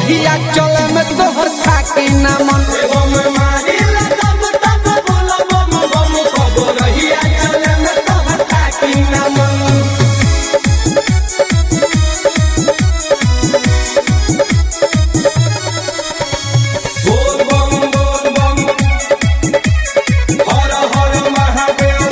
रहिया चले में तोहर थाकी ना मन बम मारिला दम दम बोला बम बम कबो रहिया चले में तोहर थाकी ना मन बोल बम बोल बम हर हर महादेव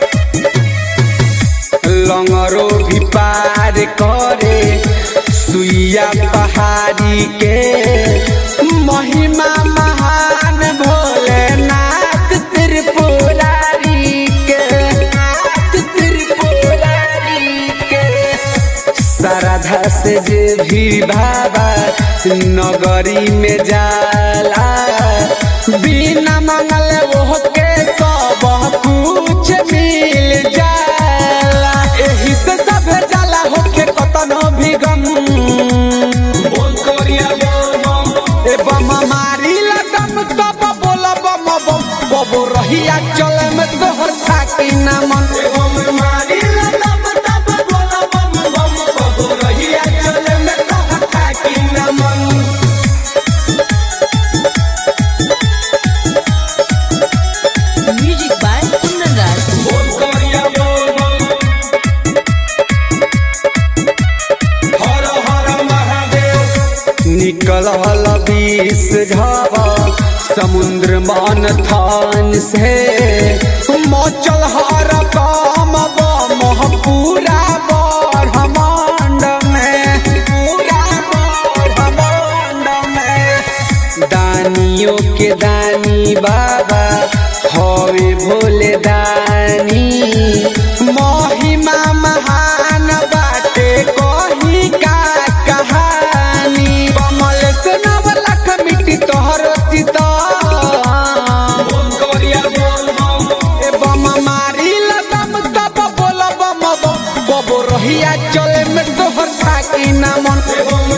लंगरो भी पार करे सुइया पहाड़ी के महिमा महान भोलेनाथ त्रिपुरारी के नाथ त्रिपुरारी के श्रद्धा से जे भी बाबा नगरी में जाला बिना मंगल वो के सब कुछ मिल जाला एही से सब जाला होके कतनो भी गम बोल कोरिया बोल बम ए बम मारी लगम तब बोल बम बम बबो रहिया चले में तोहर थाकी ना मन बम मारिला दम दम बोला बम बम कबो रहिया चले में तोहर थाकी ना मन Music by Kundan Raj. बोल कोरिया बोल बम हर हर महादेव निकल बीस झावा समुद्र मान थान से मचल हर काम बम पूरा ब्रह्मांड में पूरा ब्रह्मांड में दानियों के दानी बाबा हवे भोले दानी महिमा महान बाटे कही का कहानी कमल से नव लख मिट्टी तोहर सीता बोल कोरिया बोल बम ए बम मारी लगम तब बोल बम बम बबो रहिया चले में तोहर थाकी ना मन बम